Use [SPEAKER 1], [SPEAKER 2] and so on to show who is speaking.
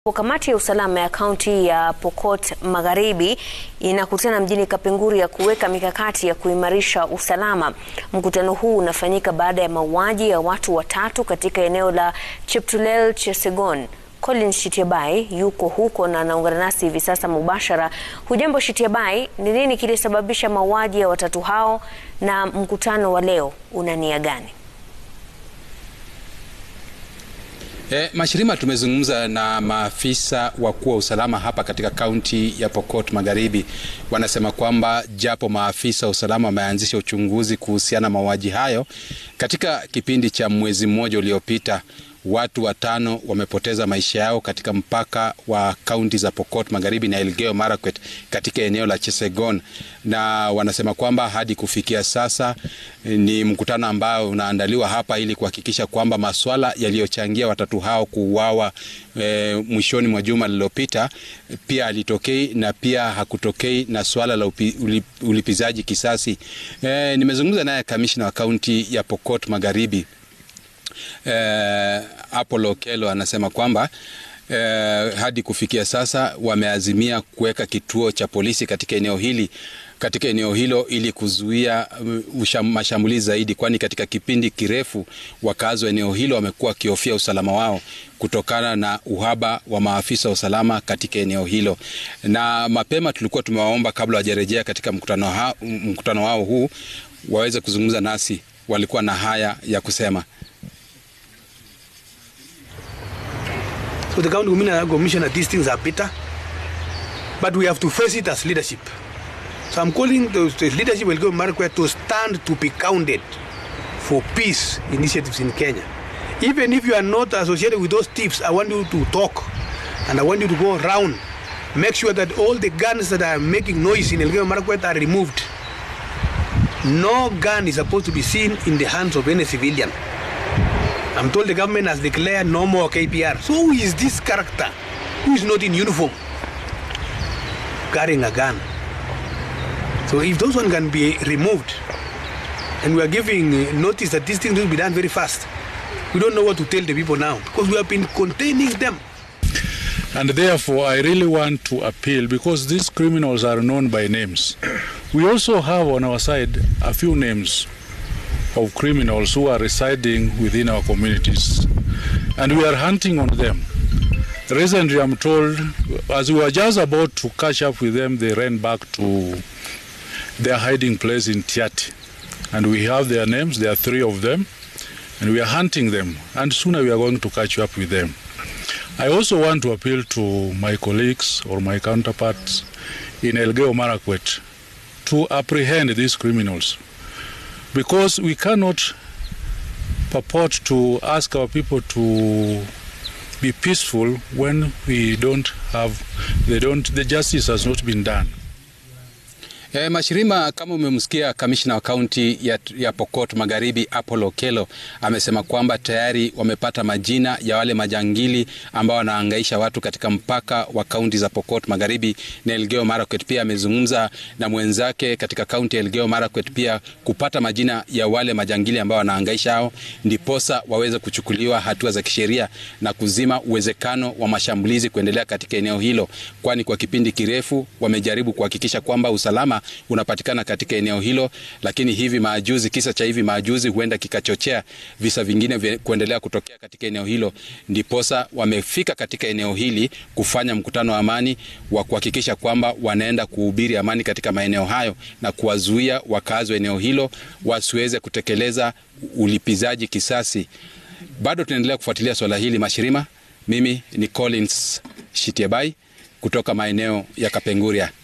[SPEAKER 1] Kamati ya usalama ya kaunti ya Pokot Magharibi inakutana mjini Kapenguria kuweka mikakati ya kuimarisha usalama. Mkutano huu unafanyika baada ya mauaji ya watu watatu katika eneo la Cheptulel Chesegon. Colin Shitiabai yuko huko na anaungana nasi hivi sasa mubashara. Hujambo Shitiabai, ni nini kilisababisha mauaji ya watatu hao na mkutano wa leo una nia gani?
[SPEAKER 2] E, Mashirima, tumezungumza na maafisa wakuu wa usalama hapa katika kaunti ya Pokot Magharibi. Wanasema kwamba japo maafisa wa usalama wameanzisha uchunguzi kuhusiana na mauaji hayo, katika kipindi cha mwezi mmoja uliopita watu watano wamepoteza maisha yao katika mpaka wa kaunti za Pokot Magharibi na Elgeyo Marakwet katika eneo la Chesegon, na wanasema kwamba hadi kufikia sasa ni mkutano ambao unaandaliwa hapa ili kuhakikisha kwamba maswala yaliyochangia watatu hao kuuawa e, mwishoni mwa juma lililopita pia alitokei na pia hakutokei na swala la upi, ulip, ulipizaji kisasi. E, nimezungumza naye kamishna wa kaunti ya Pokot Magharibi Eh, Apollo Kelo anasema kwamba eh, hadi kufikia sasa wameazimia kuweka kituo cha polisi katika eneo hili katika eneo hilo ili kuzuia uh, mashambulizi zaidi, kwani katika kipindi kirefu wakazi wa eneo hilo wamekuwa wakihofia usalama wao kutokana na uhaba wa maafisa wa usalama katika eneo hilo. Na mapema tulikuwa tumewaomba kabla wajarejea katika mkutano, ha, mkutano wao huu waweze kuzungumza nasi, walikuwa na haya ya kusema.
[SPEAKER 3] So the county commissioner, these things are bitter, but we have to face it as leadership. So I'm calling the, the leadership will go Marakwet to stand to be counted for peace initiatives in Kenya. Even if you are not associated with those thieves, I want you to talk and I want you to go around. Make sure that all the guns that are making noise in Elgeyo Marakwet are removed. No gun is supposed to be seen in the hands of any civilian. I'm told the government has declared no more KPR. So who is this character who is not in uniform carrying a gun? So if those one can be removed, and we are giving notice that these things will be done very fast, we don't know what to tell the people now because we have been containing them.
[SPEAKER 4] And therefore, I really want to appeal because these criminals are known by names. We also have on our side a few names of criminals who are residing within our communities, and we are hunting on them. Recently, I'm told, as we were just about to catch up with them, they ran back to their hiding place in Tiati. And we have their names, there are three of them, and we are hunting them, and sooner we are going to catch up with them. I also want to appeal to my colleagues or my counterparts in Elgeyo Marakwet to apprehend these criminals because we cannot purport to ask our people to be peaceful when we don't have they don't the justice has not been done
[SPEAKER 2] E, Mashirima, kama umemsikia kamishna wa kaunti ya, ya Pokot Magharibi Apollo Kelo amesema kwamba tayari wamepata majina ya wale majangili ambao wanahangaisha watu katika mpaka wa kaunti za Pokot Magharibi na Elgeyo Marakwet. Pia amezungumza na mwenzake katika kaunti ya Elgeyo Marakwet pia kupata majina ya wale majangili ambao wanahangaisha hao, ndiposa waweze kuchukuliwa hatua za kisheria na kuzima uwezekano wa mashambulizi kuendelea katika eneo hilo, kwani kwa kipindi kirefu wamejaribu kuhakikisha kwamba usalama unapatikana katika eneo hilo, lakini hivi majuzi, kisa cha hivi majuzi huenda kikachochea visa vingine kuendelea kutokea katika eneo hilo, ndiposa wamefika katika eneo hili kufanya mkutano wa amani wa kuhakikisha kwamba wanaenda kuhubiri amani katika maeneo hayo na kuwazuia wakazi wa eneo hilo wasiweze kutekeleza ulipizaji kisasi. Bado tunaendelea kufuatilia swala hili Mashirima. Mimi ni Collins Shitiebai kutoka maeneo ya Kapenguria.